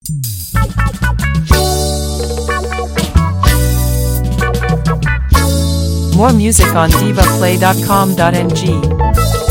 More music on divaplay.com.ng.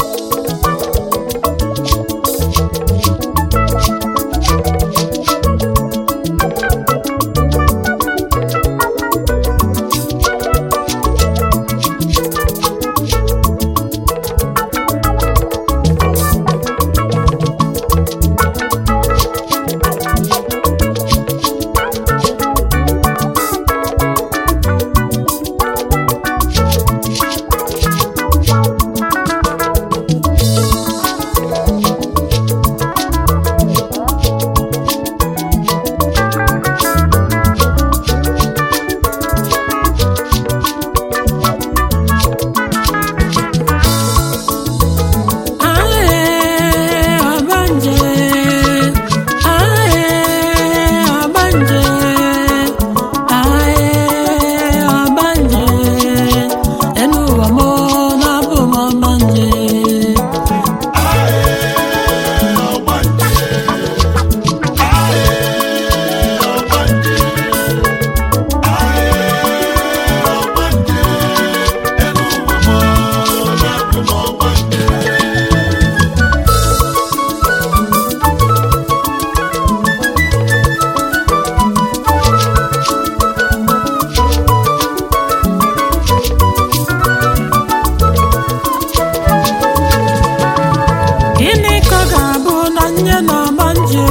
Gịnị ka ọ ga-abụ na nye na-agba nje?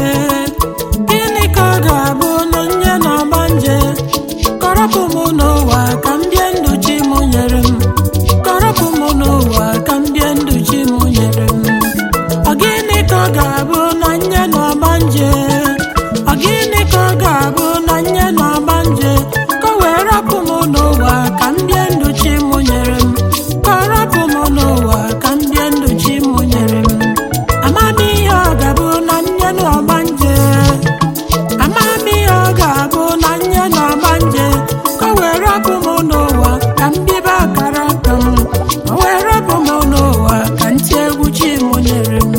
Gịnị ka ọ ga-abụ na nye na-agba nje? Kọrọpụ m n'ụwa ka m bie ndụ chi m nyere m. Kọrọpụ m n'ụwa ka m bie ndụ chi m nyere m. Ọ gịnị ka ọ ga-abụ na nye na-agba nje? Ọ gịnị ka ọ ga-abụ na nye na-agba nje? Ka o wee rapụ m n'ụwa ka m bie ndụ chi m nyere m. Kọrọpụ m n'ụwa ka m bie ndụ chi m nyere m. Amamihe ọ ga-abụ na nye n'ọgba nje Amamihe ọ ga-abụ na nye n'ọgba nje Ka o wee rapụ m n'ụwa ka m bibe akara aka m Ka o wee rapụ m n'ụwa ka ntị egwu chi m nyere m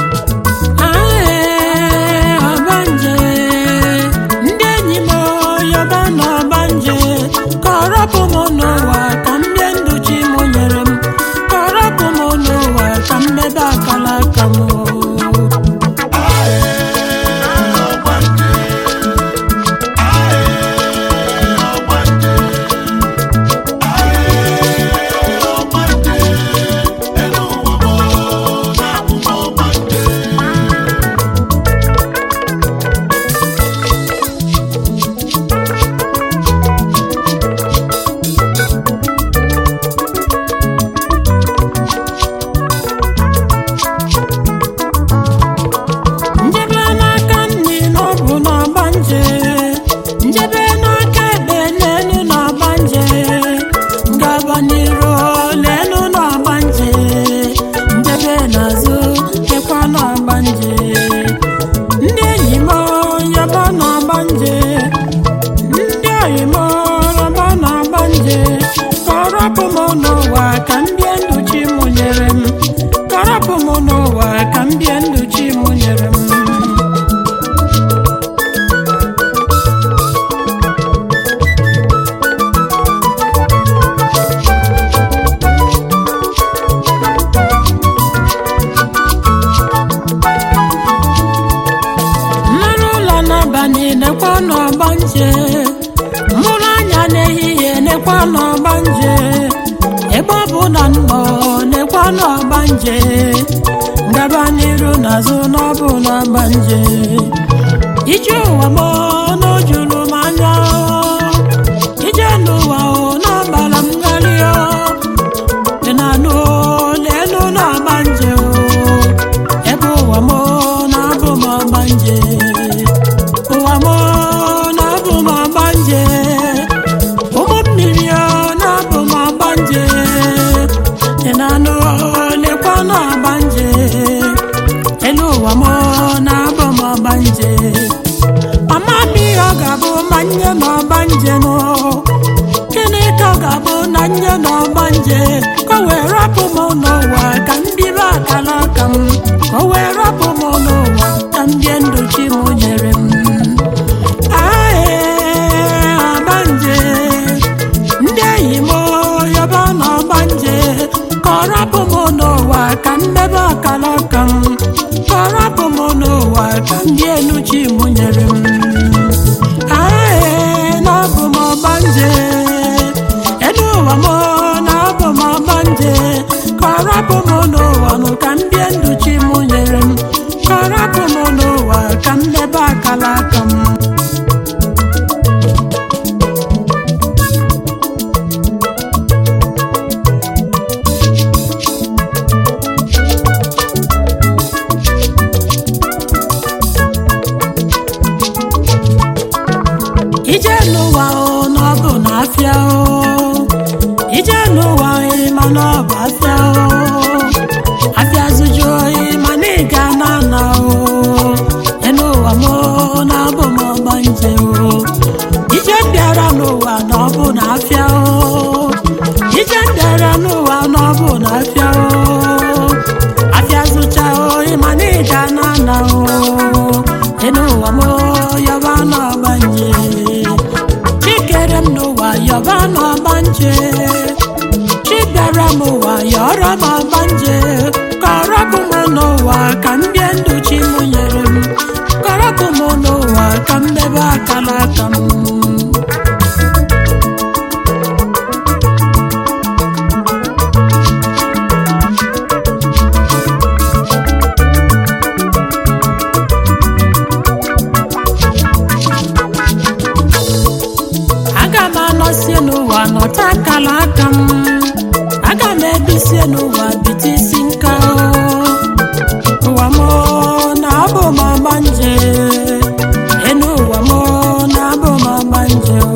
Ae, ọgbanje ndị enyi m yọba n'ọgbanje ka ọ rapụ m n'ụwa ka m bie ndụ chi m nyere m ka ọ rapụ m n'ụwa ka m bebe akala aka m njebe n'aka nri na ọ bụ n'ọgba nje njebe n'aka ekpe n'elu n'ọgba nje ngaba n'iru n'elu n'ọgba nje njebe n'azụ kekwa n'ọgba nje ndị enyi m yọba n'ọgba nje ndị oyi m rọba n'ọgba nje ka ọ rapụ m n'ụwa ka m bie ndụ chi m nyere m ka ọ rapụ m n'ụwa ka m bie ndụ chi m nyere m mmanụ ụlọ n'abalị nekwa n'ọgba nje mụrụ anya n'ehihie nekwa n'ọgba nje ebe ọ bụ na nnọ nekwa n'ọgba nje ngaba n'iru n'azụ n'ọbụ n'ọgba nje ije ụwa m n'ojuru m anya ije n'ụwa o n'ọgbara m gharịa dị na anụ n'elu n'ọgba nje o ebe ụwa m na-abụ m ọgba nje ụwa m na-abụ m ọgba nje ụmụ mmiri ọ na-abụ m ọgba nje dị na anụ lekwa n'ọgba nje elu ụwa m na-abụ m ọgba nje mama m ihe ọ ga-abụ ma nye n'ọgba nje nụ gịnị ka ọ ga-abụ na nye n'ọgba nje ka o wee rapụ m n'ụwa ka m bibe akala aka m ka o wee rapụ m n'ụwa ka m bie ndụ chi m nyere m m nyere m Ae, na abụ m ọgbanje elu ụwa m na abụ m ọgbanje ka ọ rapụ m n'ụwa nụ ka m bie ndụ chi m nyere m ka ọ rapụ m n'ụwa ka m debe akala aka m ije n'ụwa o na ọ bụ na afịa o ije n'ụwa oyi ma na ọ bụ afịa o afịa zụju oyi ma na ị ga na ana o enu ụwa m o na ọ bụ m ọgbanje o ije bịara n'ụwa na ọ bụ na afịa o ije bịara n'ụwa na ọ bụ na afịa o afịa zụcha oyi ma na ị ga na ana o enu ụwa m o yọba na ọgbanje chikere m n'ụwa yọba na ọgbanje chibịara m ụwa yọrọ m ọgbanje kọrọpụ m n'ụwa ka m bie ndụ chi m nyere m kọrọpụ m n'ụwa ka m debe akala aka m aga m anọsie n'ụwa nọta akala aka m aga m ebisie n'ụwa bite isi nka o. ụwa m na abụ m ọgbanje enu ụwa m na abụ m ọgbanje o.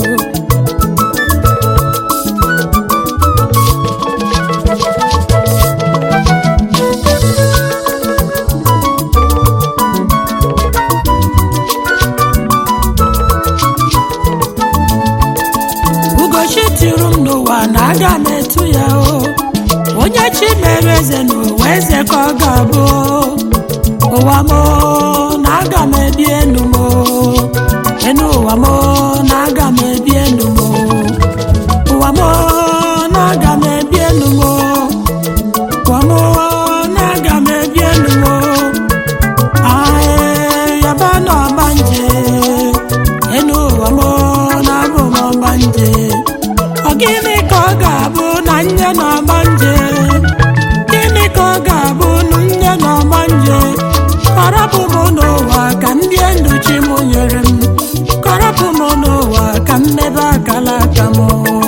ugochi tiri m n'ụwa na aga m etu ya o onye chi mere eze n'ụwa eze ka ọ ga-abụ ụwa m na aga m ebi enu m enu ụwa m na aga m ebi enu m ụwa m na aga m ebi enu m ụwa m na aga m ebi enu m ae yaba na ọgbanje enu ụwa m na abụ m ọgbanje ọ gịnị ka ọ ga-abụ na nye na ọgbanje gịnị ka ọ ga-abụ na nye na ọgbanje kọrọpụ m n'ụwa ka m bie ndụ chi m nyere m kọrọpụ m n'ụwa ka m mebe akala aka m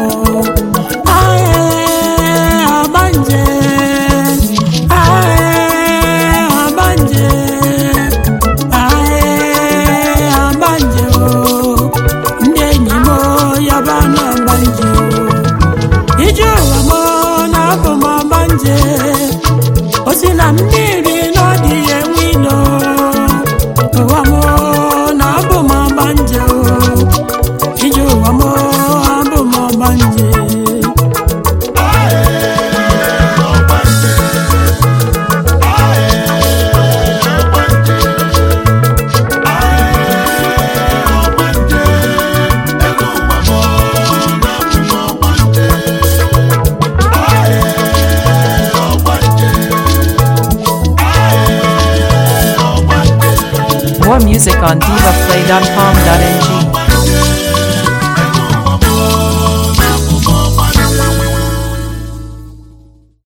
ae ọgbanje ae ọgbanje ae ọgbanje o ndị enyi m yaba na ọgbanje o ije ụwa m na abụ m ọgbanje o si na mmiri na ọ dịghị enwe ilo ụwa m na abụ m ọgbanje o ije ụwa m abụ m ọgbanje More music on divaplay.com.ng.